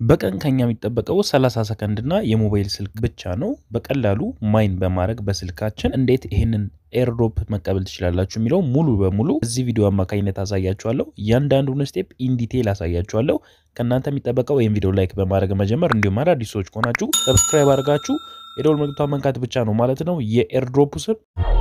በቀን ከኛ የሚጠበቀው 30 ሰከንድ እና የሞባይል ስልክ ብቻ ነው። በቀላሉ ማይን በማድረግ በስልካችን እንዴት ይህንን ኤርድሮፕ መቀበል ትችላላችሁ የሚለው ሙሉ በሙሉ እዚህ ቪዲዮ አማካኝነት አሳያችኋለሁ። እያንዳንዱን ስቴፕ ኢንዲቴል አሳያችኋለሁ። ከእናንተ የሚጠበቀው ይህን ቪዲዮ ላይክ በማድረግ መጀመር፣ እንዲሁም አዳዲስ ሰዎች ከሆናችሁ ሰብስክራይብ አድርጋችሁ የደወል ምልክቷን መንካት ብቻ ነው ማለት ነው። የኤርድሮፕ ስም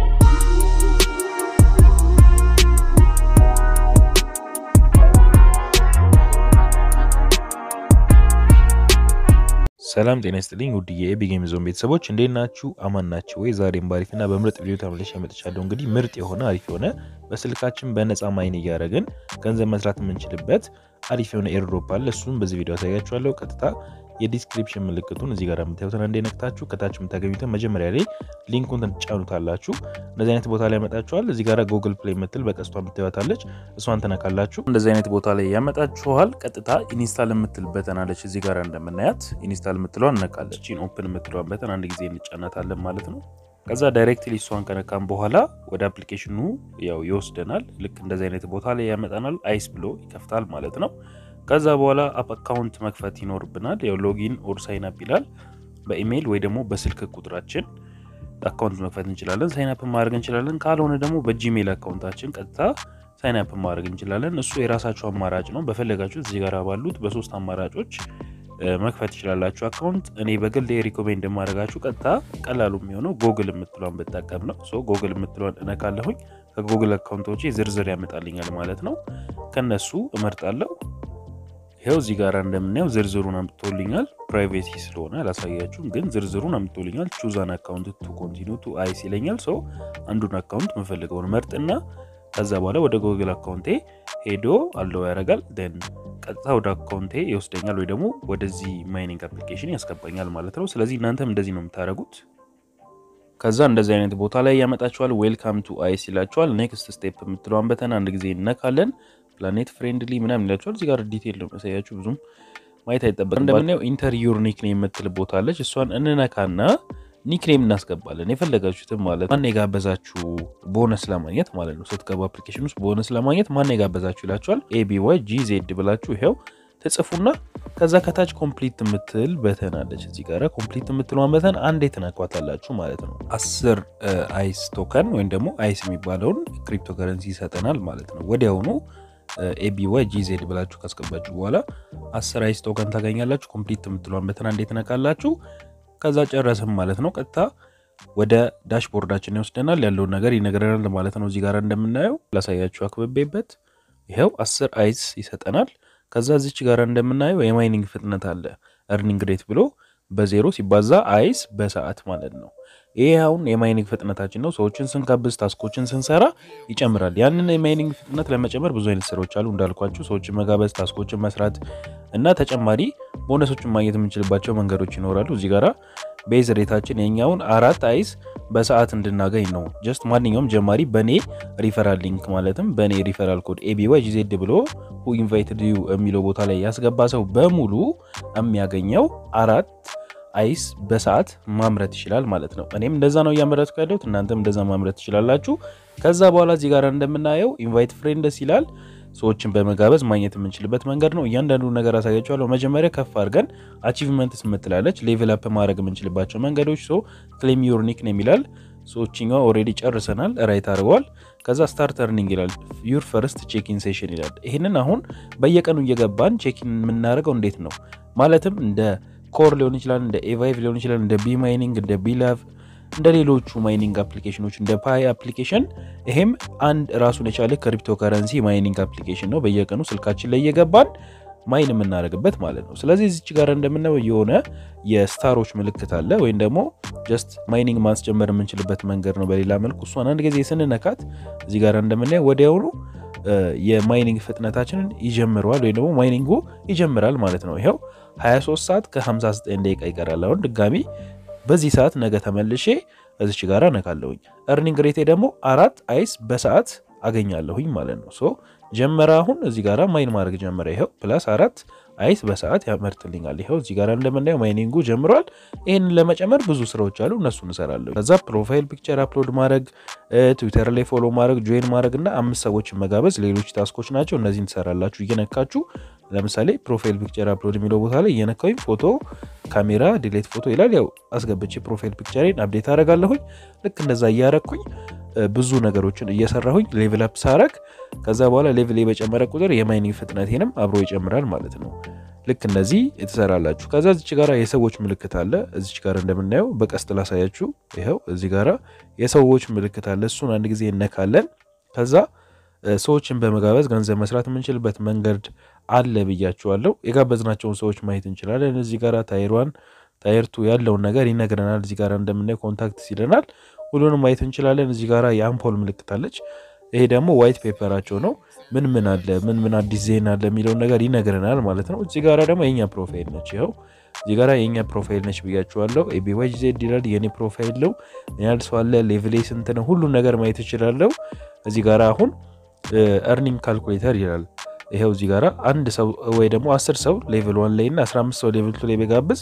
ሰላም ጤና ይስጥልኝ ውድ የኤቢ ጌም ዞን ቤተሰቦች እንዴት ናችሁ? አማን ናችሁ ወይ? ዛሬም ባሪፍና በምርጥ ቪዲዮ ተመልሼ መጥቻለሁ። እንግዲህ ምርጥ የሆነ አሪፍ የሆነ በስልካችን በነፃ ማይን እያደረግን ገንዘብ መስራት የምንችልበት አሪፍ የሆነ ኤርድሮፕ አለ። እሱም በዚህ ቪዲዮ አሳያችኋለሁ። ቀጥታ የዲስክሪፕሽን ምልክቱን እዚህ ጋር የምታዩትን አንዴ ነክታችሁ ከታች የምታገኙትን መጀመሪያ ላይ ሊንኩን ትጫኑታላችሁ። እንደዚህ አይነት ቦታ ላይ ያመጣችኋል። እዚህ ጋር ጉግል ፕሌይ የምትል በቀስቷ የምታዩታለች እሷን ትነካላችሁ። እንደዚህ አይነት ቦታ ላይ ያመጣችኋል። ቀጥታ ኢንስታል የምትል በተን አለች እዚህ ጋር እንደምናያት ኢንስታል የምትለዋን እነካለች። ኦፕን የምትለዋን በተን አንድ ጊዜ እንጫናታለን ማለት ነው። ከዛ ዳይሬክትሊ እሷን ከነካም በኋላ ወደ አፕሊኬሽኑ ያው ይወስደናል። ልክ እንደዚህ አይነት ቦታ ላይ ያመጣናል። አይስ ብሎ ይከፍታል ማለት ነው። ከዛ በኋላ አካውንት መክፈት ይኖርብናል። ያው ሎጊን ኦር ሳይን አፕ ይላል። በኢሜይል ወይ ደግሞ በስልክ ቁጥራችን አካውንት መክፈት እንችላለን። ሳይን አፕ ማድረግ እንችላለን። ካልሆነ ደግሞ በጂሜል አካውንታችን ቀጥታ ሳይን አፕ ማድረግ እንችላለን። እሱ የራሳችሁ አማራጭ ነው። በፈለጋችሁት እዚህ ጋር ባሉት በሶስት አማራጮች መክፈት ትችላላችሁ አካውንት። እኔ በግል ሪኮሜንድ የማደርጋችሁ ቀጥታ ቀላሉ የሚሆነው ጎግል የምትሏን ብጠቀም ነው። ሶ ጎግል የምትሏን እነካለሁኝ። ከጎግል አካውንቶች ዝርዝር ያመጣልኛል ማለት ነው። ከነሱ እመርጣለሁ። ይኸው እዚህ ጋር እንደምናየው ዝርዝሩን አምጥቶልኛል። ፕራይቬሲ ስለሆነ አላሳያችሁም፣ ግን ዝርዝሩን አምጥቶልኛል። ቹዛን አካውንት ቱ ኮንቲኒ ቱ አይስ ይለኛል። ሰው አንዱን አካውንት የምፈልገውን መርጥና ከዛ በኋላ ወደ ጎግል አካውንቴ ሄዶ አለው ያደርጋል። ደን ቀጥታ ወደ አካውንቴ ይወስደኛል፣ ወይ ደግሞ ወደዚህ ማይኒንግ አፕሊኬሽን ያስገባኛል ማለት ነው። ስለዚህ እናንተም እንደዚህ ነው የምታደርጉት። ከዛ እንደዚህ አይነት ቦታ ላይ ያመጣችኋል። ዌልካም ቱ አይስ ይላችኋል። ኔክስት ስቴፕ የምትለዋን በተን አንድ ጊዜ እነካለን። ፕላኔት ፍሬንድሊ ምናምን ይላችኋል። እዚህ ጋር ዲቴል ነው ያሳያችሁ፣ ብዙም ማየት አይጠበቅም። እንደምናየው ኢንተር ዩር ኒክኔም የምትል ቦታ አለች። እሷን እንነካና ኒክኔም እናስገባለን የፈለጋችሁትም ማለት ማን የጋበዛችሁ ቦነስ ለማግኘት ማለት ነው። ስትገቡ አፕሊኬሽን ውስጥ ቦነስ ለማግኘት ማን የጋበዛችሁ ይላችኋል። ኤቢዋይ ጂ ዜድ ብላችሁ ይኸው ትጽፉና ከዛ ከታች ኮምፕሊት የምትል በተን አለች። እዚህ ጋር ኮምፕሊት የምትለዋን በተን አንዴ ትነኳታላችሁ ማለት ነው። አስር አይስ ቶከን ወይም ደግሞ አይስ የሚባለውን ክሪፕቶ ከረንሲ ይሰጠናል ማለት ነው ወዲያውኑ ኤቢዋይ ጂዜድ ብላችሁ ካስገባችሁ በኋላ አስር አይስ ቶከን ታገኛላችሁ። ኮምፕሊት የምትለዋን በተን አንዴ ትነካላችሁ። ከዛ ጨረስም ማለት ነው። ቀጥታ ወደ ዳሽቦርዳችን ይወስደናል። ያለውን ነገር ይነግረናል ማለት ነው። እዚህ ጋር እንደምናየው ላሳያችሁ አክብቤበት ይኸው አስር አይስ ይሰጠናል። ከዛ እዚች ጋር እንደምናየው የማይኒንግ ፍጥነት አለ እርኒንግ ሬት ብሎ በዜሮ ሲባዛ አይስ በሰዓት ማለት ነው። ይሄ አሁን የማይኒንግ ፍጥነታችን ነው። ሰዎችን ስንጋብዝ ታስኮችን ስንሰራ ይጨምራል። ያንን የማይኒንግ ፍጥነት ለመጨመር ብዙ አይነት ስራዎች አሉ እንዳልኳችሁ፣ ሰዎችን መጋበዝ፣ ታስኮችን መስራት እና ተጨማሪ ቦነሶችን ማግኘት የምንችልባቸው መንገዶች ይኖራሉ። እዚህ ጋራ ቤዝ ሬታችን የኛውን አራት አይስ በሰዓት እንድናገኝ ነው። ጀስት ማንኛውም ጀማሪ በእኔ ሪፈራል ሊንክ ማለትም በእኔ ሪፈራል ኮድ ኤቢዋይ ጂዜድ ብሎ ሁ ኢንቫይትድ ዩ የሚለው ቦታ ላይ ያስገባ ሰው በሙሉ የሚያገኘው አራት አይስ በሰዓት ማምረት ይችላል ማለት ነው። እኔም እንደዛ ነው እያመረትኩ ያለሁት፣ እናንተም እንደዛ ማምረት ትችላላችሁ። ከዛ በኋላ እዚህ ጋር እንደምናየው ኢንቫይት ፍሬንድስ ይላል። ሰዎችን በመጋበዝ ማግኘት የምንችልበት መንገድ ነው። እያንዳንዱ ነገር አሳያችኋለሁ። መጀመሪያ ከፍ አድርገን አቺቭመንትስ ምትላለች ሌቭል አፕ ማድረግ የምንችልባቸው መንገዶች። ሶ ክሌም ዮር ኒክኔም ይላል። ሰዎችኛ ኦልሬዲ ጨርሰናል፣ ራይት አድርገዋል። ከዛ ስታርት እርኒንግ ይላል። ዩር ፈርስት ቼኪን ሴሽን ይላል። ይህንን አሁን በየቀኑ እየገባን ቼኪን የምናደርገው እንዴት ነው ማለትም እንደ ኮር ሊሆን ይችላል፣ እንደ ኤቫይቭ ሊሆን ይችላል፣ እንደ ቢ ማይኒንግ፣ እንደ ቢላቭ፣ እንደ ሌሎቹ ማይኒንግ አፕሊኬሽኖች እንደ ፓይ አፕሊኬሽን ይሄም አንድ ራሱን የቻለ ክሪፕቶ ከረንሲ ማይኒንግ አፕሊኬሽን ነው። በየቀኑ ስልካችን ላይ እየገባን ማይን የምናደርግበት ማለት ነው። ስለዚህ እዚች ጋር እንደምናየው የሆነ የስታሮች ምልክት አለ፣ ወይም ደግሞ ጀስት ማይኒንግ ማስጀመር የምንችልበት መንገድ ነው። በሌላ መልኩ እሷን አንድ ጊዜ ስንነካት እዚህ ጋር እንደምናየው ወዲያውኑ የማይኒንግ ፍጥነታችንን ይጀምረዋል ወይም ደግሞ ማይኒንጉ ይጀምራል ማለት ነው። ይኸው 23 ሰዓት ከ59 ደቂቃ ይቀራል። አሁን ድጋሚ በዚህ ሰዓት ነገ ተመልሼ እዚች ጋር ነካለሁኝ። እርኒንግ ሬቴ ደግሞ አራት አይስ በሰዓት አገኛለሁኝ ማለት ነው። ሶ ጀመረ። አሁን እዚህ ጋር ማይን ማድረግ ጀመረ። ይኸው ፕላስ አራት አይስ በሰዓት ያመርትልኛል። ይኸው እዚህ ጋር እንደምናየው ማይኒንጉ ጀምሯል። ይህንን ለመጨመር ብዙ ስራዎች አሉ፣ እነሱ እንሰራለሁ። ከዛ ፕሮፋይል ፒክቸር አፕሎድ ማድረግ፣ ትዊተር ላይ ፎሎ ማድረግ፣ ጆይን ማድረግ እና አምስት ሰዎችን መጋበዝ ሌሎች ታስኮች ናቸው። እነዚህን ትሰራላችሁ እየነካችሁ ለምሳሌ ፕሮፋይል ፒክቸር አፕሎድ የሚለው ቦታ ላይ እየነካሁኝ ፎቶ ካሜራ ዲሌት ፎቶ ይላል። ያው አስገብቼ ፕሮፋይል ፒክቸሬን አፕዴት አደርጋለሁኝ። ልክ እንደዛ እያረግኩኝ ብዙ ነገሮችን እየሰራሁኝ ሌቭል አፕ ሳረግ ከዛ በኋላ ሌቭል በጨመረ ቁጥር የማይኒንግ ፍጥነቴንም አብሮ ይጨምራል ማለት ነው። ልክ እንደዚህ ትሰራላችሁ። ከዛ እዚች ጋራ የሰዎች ምልክት አለ። እዚች ጋር እንደምናየው በቀስት ላሳያችሁ። ይኸው እዚህ ጋራ የሰዎች ምልክት አለ። እሱን አንድ ጊዜ እነካለን። ከዛ ሰዎችን በመጋበዝ ገንዘብ መስራት የምንችልበት መንገድ አለ ብያችኋለሁ። የጋበዝናቸውን ሰዎች ማየት እንችላለን። እዚህ ጋር ታይሯን ታይርቱ ያለውን ነገር ይነግረናል። እዚህ ጋር እንደምናየው ኮንታክት ይለናል። ሁሉንም ማየት እንችላለን። እዚህ ጋር የአምፖል ምልክት አለች። ይሄ ደግሞ ዋይት ፔፐራቸው ነው። ምን ምን አለ ምን ምን አዲስ ዜና አለ የሚለውን ነገር ይነግረናል ማለት ነው። እዚህ ጋር ደግሞ የኛ ፕሮፋይል ነች። ይኸው እዚህ ጋር የኛ ፕሮፋይል ነች ብያችኋለሁ። ኤቢዋይ ዜድ ይላል የኔ ፕሮፋይል ነው። ያህል ሰው አለ፣ ሌቭሌ ስንት ነው፣ ሁሉን ነገር ማየት እችላለሁ። እዚህ ጋር አሁን እርኒንግ ካልኩሌተር ይላል። ይኸው እዚህ ጋር አንድ ሰው ወይ ደግሞ አስር ሰው ሌቭል ዋን ላይ እና 15 ሰው ሌቭል ቱ ላይ በጋብዝ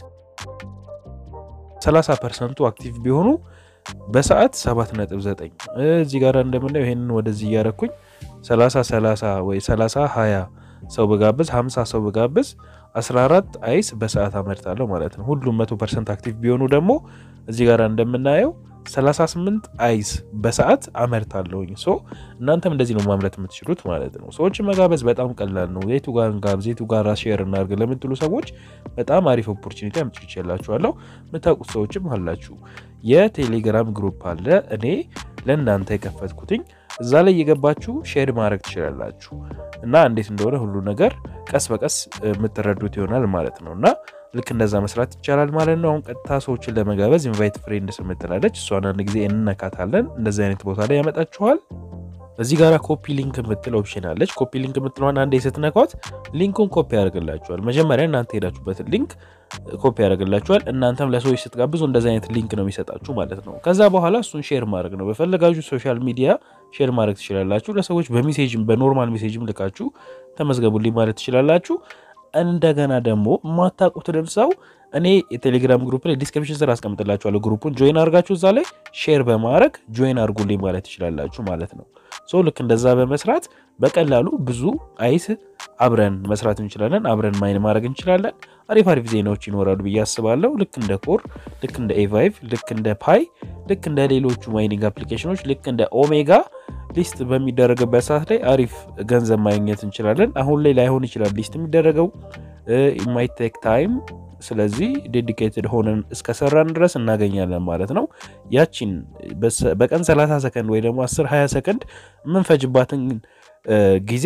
30 ፐርሰንቱ አክቲቭ ቢሆኑ በሰዓት 7.9 እዚህ ጋር እንደምናየው ይሄንን ወደዚህ እያረኩኝ 30 30 ወይ 30 20 ሰው በጋብዝ 50 ሰው በጋብዝ 14 አይስ በሰዓት አመርታለሁ ማለት ነው። ሁሉም 100% አክቲቭ ቢሆኑ ደግሞ እዚህ ጋር እንደምናየው 38 አይስ በሰዓት አመርታለሁኝ። ሶ እናንተም እንደዚህ ነው ማምረት የምትችሉት ማለት ነው። ሰዎችን መጋበዝ በጣም ቀላል ነው። የቱ ጋር እንጋብዝ፣ የቱ ጋር ሼር እናድርግ ለምትሉ ሰዎች በጣም አሪፍ ኦፖርቹኒቲ አምጥቼላችኋለሁ። የምታውቁት ሰዎችም አላችሁ። የቴሌግራም ግሩፕ አለ እኔ ለእናንተ የከፈትኩትኝ እዛ ላይ እየገባችሁ ሼር ማድረግ ትችላላችሁ እና እንዴት እንደሆነ ሁሉ ነገር ቀስ በቀስ የምትረዱት ይሆናል ማለት ነው እና ልክ እንደዛ መስራት ይቻላል ማለት ነው። አሁን ቀጥታ ሰዎችን ለመጋበዝ ኢንቫይት ፍሬንድስ የምትላለች እሷን አንድ ጊዜ እንነካታለን። እንደዚህ አይነት ቦታ ላይ ያመጣችኋል። እዚህ ጋር ኮፒ ሊንክ የምትል ኦፕሽን አለች። ኮፒ ሊንክ የምትለዋን አንዴ ስትነኳት ሊንኩን ኮፒ ያደርግላችኋል። መጀመሪያ እናንተ ሄዳችሁበትን ሊንክ ኮፒ ያደርግላችኋል። እናንተም ለሰዎች ስትጋብዙ እንደዚህ አይነት ሊንክ ነው የሚሰጣችሁ ማለት ነው። ከዛ በኋላ እሱን ሼር ማድረግ ነው። በፈለጋችሁ ሶሻል ሚዲያ ሼር ማድረግ ትችላላችሁ። ለሰዎች በሜሴጅም በኖርማል ሜሴጅም ልካችሁ ተመዝገቡልኝ ማለት ትችላላችሁ። እንደገና ደግሞ የማታውቁትን ሰው እኔ የቴሌግራም ግሩፕ ላይ ዲስክሪፕሽን ስር አስቀምጥላችኋለሁ። ግሩፑን ጆይን አድርጋችሁ እዛ ላይ ሼር በማድረግ ጆይን አድርጉልኝ ማለት ትችላላችሁ ማለት ነው። ሶ ልክ እንደዛ በመስራት በቀላሉ ብዙ አይስ አብረን መስራት እንችላለን። አብረን ማይን ማድረግ እንችላለን። አሪፍ አሪፍ ዜናዎች ይኖራሉ ብዬ አስባለሁ። ልክ እንደ ኮር፣ ልክ እንደ ኤቫይቭ፣ ልክ እንደ ፓይ፣ ልክ እንደ ሌሎቹ ማይኒንግ አፕሊኬሽኖች፣ ልክ እንደ ኦሜጋ ሊስት በሚደረግበት ሰዓት ላይ አሪፍ ገንዘብ ማግኘት እንችላለን። አሁን ላይ ላይሆን ይችላል ሊስት የሚደረገው ኢማይቴክ ታይም ስለዚህ ዴዲኬትድ ሆነን እስከሰራን ድረስ እናገኛለን ማለት ነው። ያቺን በቀን 30 ሰከንድ ወይ ደግሞ 10 20 ሰከንድ የምንፈጅባትን ጊዜ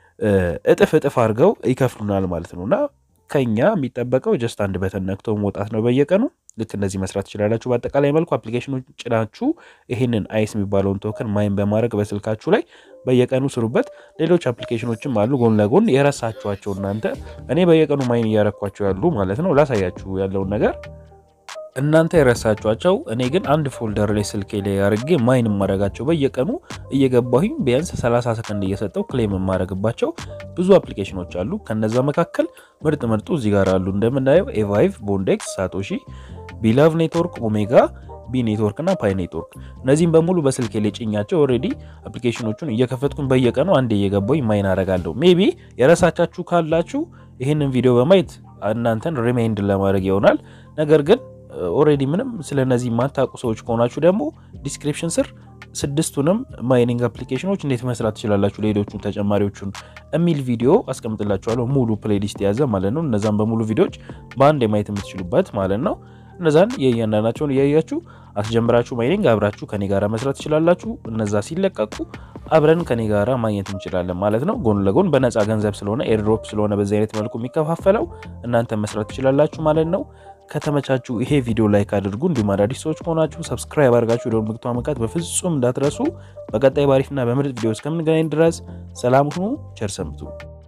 እጥፍ እጥፍ አድርገው ይከፍሉናል ማለት ነው እና ከኛ የሚጠበቀው ጀስት አንድ በተን ነክቶ መውጣት ነው በየቀኑ ልክ እንደዚህ መስራት ትችላላችሁ። በአጠቃላይ መልኩ አፕሊኬሽኖች ጭናችሁ ይህንን አይስ የሚባለውን ቶከን ማይን በማድረግ በስልካችሁ ላይ በየቀኑ ስሩበት። ሌሎች አፕሊኬሽኖችም አሉ ጎን ለጎን የረሳችኋቸው እናንተ እኔ በየቀኑ ማይን እያረኳቸው ያሉ ማለት ነው። ላሳያችሁ ያለውን ነገር እናንተ የረሳችኋቸው እኔ ግን አንድ ፎልደር ላይ ስልኬ ላይ አድርጌ ማይን የማረጋቸው በየቀኑ እየገባሁኝ ቢያንስ 30 ሰከንድ እየሰጠው ክሌም የማረግባቸው ብዙ አፕሊኬሽኖች አሉ። ከነዛ መካከል ምርጥ ምርጡ እዚህ ጋር አሉ። እንደምናየው ኤቫይቭ፣ ቦንዴክስ፣ ሳቶሺ፣ ቢላቭ ኔትወርክ፣ ኦሜጋ ቢ ኔትወርክ እና ፓይ ኔትወርክ እነዚህም በሙሉ በስልኬ ላይ ጭኛቸው ኦልሬዲ አፕሊኬሽኖቹን እየከፈትኩኝ በየቀኑ አንዴ እየገባሁኝ ማይን አረጋለሁ። ሜቢ የረሳቻችሁ ካላችሁ ይህንን ቪዲዮ በማየት እናንተን ሪማይንድ ለማድረግ ይሆናል። ነገር ግን ኦልሬዲ ምንም ስለ እነዚህ የማታውቁ ሰዎች ከሆናችሁ ደግሞ ዲስክሪፕሽን ስር ስድስቱንም ማይኒንግ አፕሊኬሽኖች እንዴት መስራት ትችላላችሁ ሌሎቹ ተጨማሪዎቹን የሚል ቪዲዮ አስቀምጥላችኋለሁ። ሙሉ ፕሌሊስት የያዘ ማለት ነው። እነዛን በሙሉ ቪዲዮዎች በአንድ የማየት የምትችሉበት ማለት ነው። እነዛን የእያንዳንዳቸውን እያያችሁ አስጀምራችሁ ማይኒንግ አብራችሁ ከኔ ጋር መስራት ትችላላችሁ። እነዛ ሲለቀቁ አብረን ከኔ ጋራ ማግኘት እንችላለን ማለት ነው። ጎን ለጎን በነፃ ገንዘብ ስለሆነ ኤርድሮፕ ስለሆነ በዚህ አይነት መልኩ የሚከፋፈለው እናንተ መስራት ትችላላችሁ ማለት ነው። ከተመቻችሁ ይሄ ቪዲዮ ላይክ አድርጉ። እንዲሁም አዳዲስ ሰዎች ከሆናችሁ ሰብስክራይብ አድርጋችሁ ደወል ምልክቱን መንካት በፍጹም እንዳትረሱ። በቀጣይ ባሪፍና በምርጥ ቪዲዮ እስከምንገናኝ ድረስ ሰላም ሁኑ። ቸር ሰንብቱ።